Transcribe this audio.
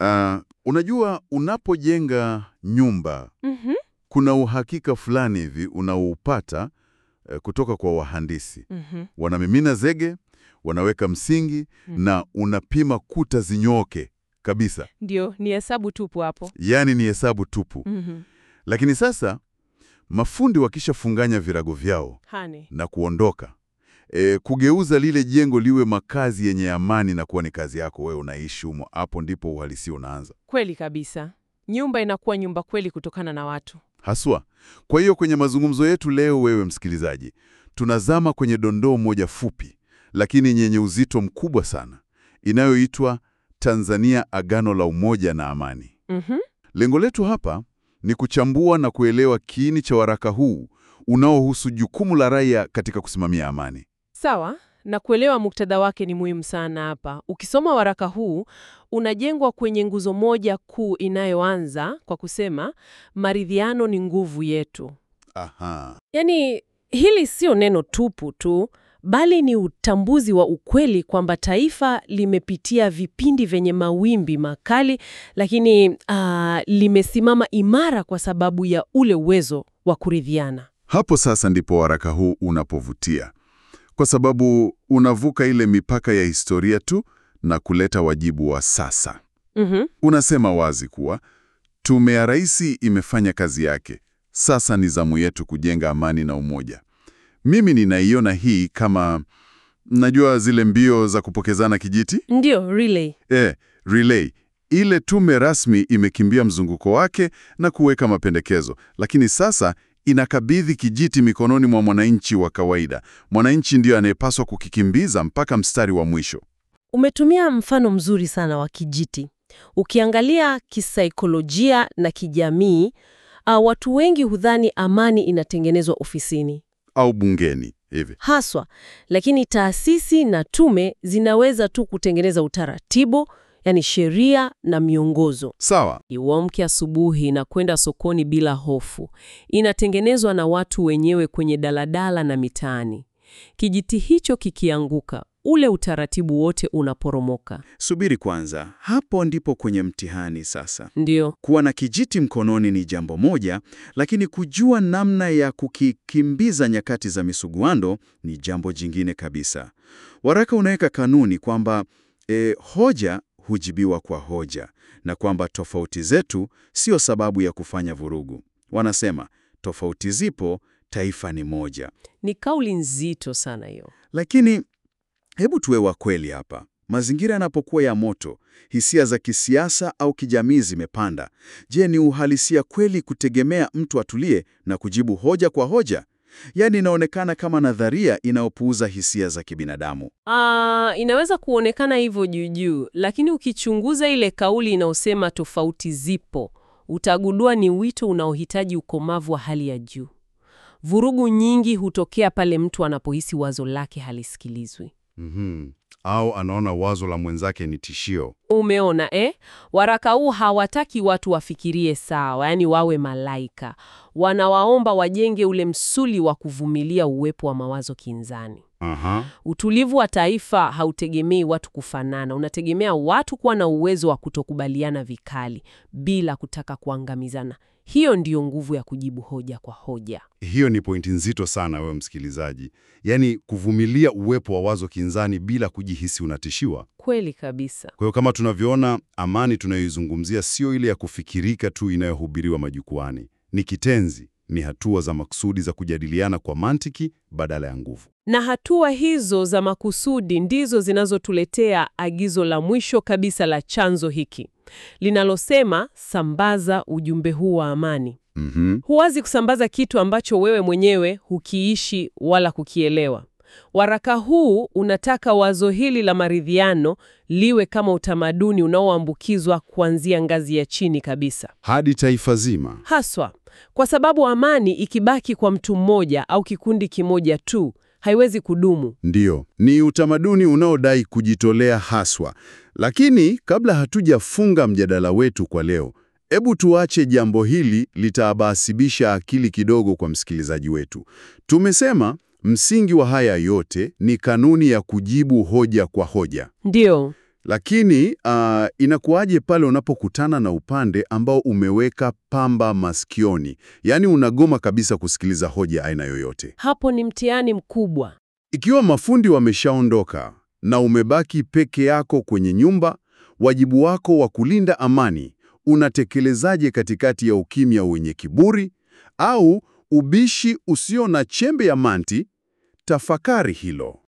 Ah, unajua unapojenga nyumba Mhm, kuna uhakika fulani hivi unaoupata eh, kutoka kwa wahandisi. mhm. Wanamimina zege, wanaweka msingi Mhm. na unapima kuta zinyooke kabisa, Ndio, ni hesabu tupu hapo. yaani ni hesabu tupu. Mhm. Lakini sasa mafundi wakishafunganya virago vyao Hani. na kuondoka, e, kugeuza lile jengo liwe makazi yenye amani na kuwa ni kazi yako wewe unaishi humo, hapo ndipo uhalisia unaanza Kweli kabisa. Nyumba inakuwa nyumba kweli kutokana na watu. haswa. Kwa hiyo kwenye mazungumzo yetu leo, wewe msikilizaji, tunazama kwenye dondoo moja fupi lakini yenye uzito mkubwa sana inayoitwa Tanzania Agano la Umoja na Amani. Mhm. Lengo letu hapa ni kuchambua na kuelewa kiini cha waraka huu unaohusu jukumu la raia katika kusimamia amani. Sawa, na kuelewa muktadha wake ni muhimu sana hapa. Ukisoma waraka huu unajengwa kwenye nguzo moja kuu inayoanza kwa kusema maridhiano ni nguvu yetu. Aha. Yaani hili sio neno tupu tu, bali ni utambuzi wa ukweli kwamba taifa limepitia vipindi vyenye mawimbi makali, lakini ah, limesimama imara kwa sababu ya ule uwezo wa kuridhiana. Hapo sasa ndipo waraka huu unapovutia, kwa sababu unavuka ile mipaka ya historia tu na kuleta wajibu wa sasa. Mhm. Unasema wazi kuwa tume ya rais imefanya kazi yake, sasa ni zamu yetu kujenga amani na umoja. Mimi ninaiona hii kama, najua zile mbio za kupokezana kijiti Ndio, relay. e, relay. Ile tume rasmi imekimbia mzunguko wake na kuweka mapendekezo, lakini sasa inakabidhi kijiti mikononi mwa mwananchi wa kawaida. Mwananchi ndiyo anayepaswa kukikimbiza mpaka mstari wa mwisho. Umetumia mfano mzuri sana wa kijiti. Ukiangalia kisaikolojia na kijamii, uh, watu wengi hudhani amani inatengenezwa ofisini Au bungeni hivi. haswa, lakini taasisi na tume zinaweza tu kutengeneza utaratibu, yani sheria na miongozo. Sawa. Iwamke asubuhi na kwenda sokoni bila hofu, inatengenezwa na watu wenyewe kwenye daladala na mitaani. Kijiti hicho kikianguka, ule utaratibu wote unaporomoka. Subiri kwanza, hapo ndipo kwenye mtihani sasa. Ndio. Kuwa na kijiti mkononi ni jambo moja, lakini kujua namna ya kukikimbiza nyakati za misuguano ni jambo jingine kabisa. Waraka unaweka kanuni kwamba e, hoja hujibiwa kwa hoja na kwamba tofauti zetu sio sababu ya kufanya vurugu. Wanasema tofauti zipo, taifa ni moja. Ni kauli nzito sana hiyo. Lakini hebu tuwe wa kweli hapa. Mazingira yanapokuwa ya moto, hisia za kisiasa au kijamii zimepanda. Je, ni uhalisia kweli kutegemea mtu atulie na kujibu hoja kwa hoja? Yaani inaonekana kama nadharia inayopuuza hisia za kibinadamu. Ah, inaweza kuonekana hivyo juu juu, lakini ukichunguza ile kauli inayosema tofauti zipo, utagundua ni wito unaohitaji ukomavu wa hali ya juu. Vurugu nyingi hutokea pale mtu anapohisi wazo lake halisikilizwi. Mhm. Au anaona wazo la mwenzake ni tishio. Umeona eh? Waraka huu hawataki watu wafikirie sawa, yaani wawe malaika. Wanawaomba wajenge ule msuli wa kuvumilia uwepo wa mawazo kinzani. Aha. Utulivu wa taifa hautegemei watu kufanana, unategemea watu kuwa na uwezo wa kutokubaliana vikali bila kutaka kuangamizana. Hiyo ndiyo nguvu ya kujibu hoja kwa hoja. Hiyo ni pointi nzito sana, wewe msikilizaji, yaani kuvumilia uwepo wa wazo kinzani bila kujihisi unatishiwa. Kweli kabisa. Kwa hiyo kama tunavyoona, amani tunayoizungumzia sio ile ya kufikirika tu inayohubiriwa majukwani. Ni kitenzi, ni hatua za makusudi za kujadiliana kwa mantiki badala ya nguvu. Na hatua hizo za makusudi ndizo zinazotuletea agizo la mwisho kabisa la chanzo hiki linalosema, sambaza ujumbe huu wa amani. Mhm. Huwazi kusambaza kitu ambacho wewe mwenyewe hukiishi wala kukielewa. Waraka huu unataka wazo hili la maridhiano liwe kama utamaduni unaoambukizwa kuanzia ngazi ya chini kabisa, Hadi taifa zima. haswa kwa sababu amani ikibaki kwa mtu mmoja au kikundi kimoja tu haiwezi kudumu. Ndiyo, ni utamaduni unaodai kujitolea haswa. Lakini kabla hatujafunga mjadala wetu kwa leo, hebu tuache jambo hili litaabasibisha akili kidogo kwa msikilizaji wetu. Tumesema msingi wa haya yote ni kanuni ya kujibu hoja kwa hoja. Ndiyo, Lakini uh, inakuwaje pale unapokutana na upande ambao umeweka pamba masikioni, yaani unagoma kabisa kusikiliza hoja aina yoyote? Hapo ni mtihani mkubwa. Ikiwa mafundi wameshaondoka na umebaki peke yako kwenye nyumba, wajibu wako wa kulinda amani unatekelezaje katikati ya ukimya wenye kiburi au ubishi usio na chembe ya manti? Tafakari hilo.